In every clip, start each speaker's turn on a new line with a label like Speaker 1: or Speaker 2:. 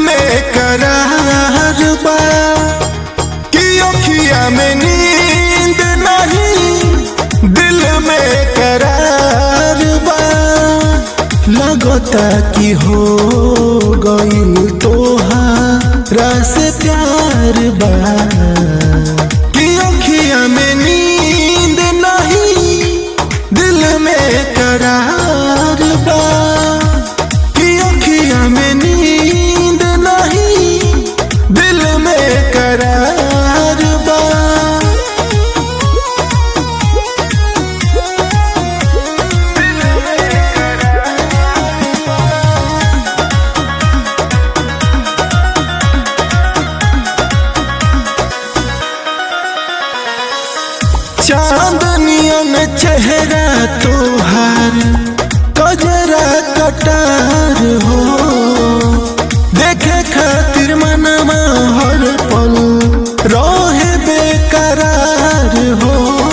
Speaker 1: में करार बा कि अखिया में नींद नहीं दिल में करार बा लगता कि हो गई तोहारा से प्यार बा कि अखिया में नींद नहीं दिल में करार बा कि अखिया में नींद नहीं दिल में करार बा चांदनियन चेहरा तोहार कजरा कटार हो देखे खातिर मनवा हर पल रहे बेकरार हो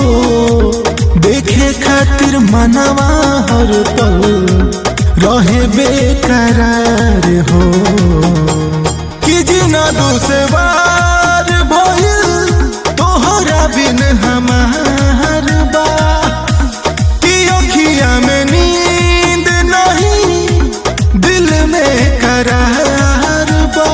Speaker 1: देखे खातिर मनवा हर पल रहे बेकरार हो कि जिना दुसवार भइल तोहरा बिन हमार बा कि अखिया में नींद नहीं दिल में करार बा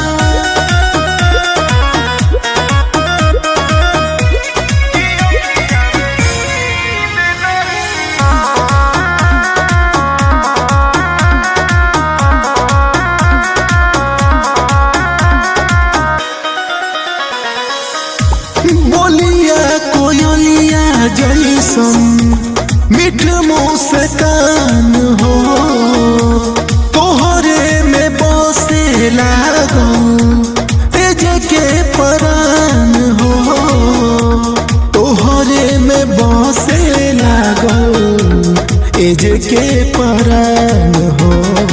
Speaker 1: बोलिया कोयलिया जैसन मीठ मुस्कान हो तोहरे में बसे लागल तेज के परान हो तोहरे में बसे लागल एज के परान हो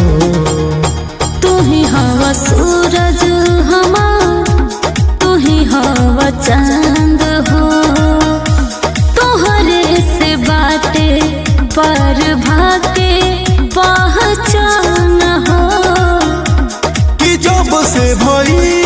Speaker 2: तू ही हवा सूरज हमार तू ही हवा चांद हो तोहरे से बाटे पर भाके पहचान हो
Speaker 1: कि जब से भई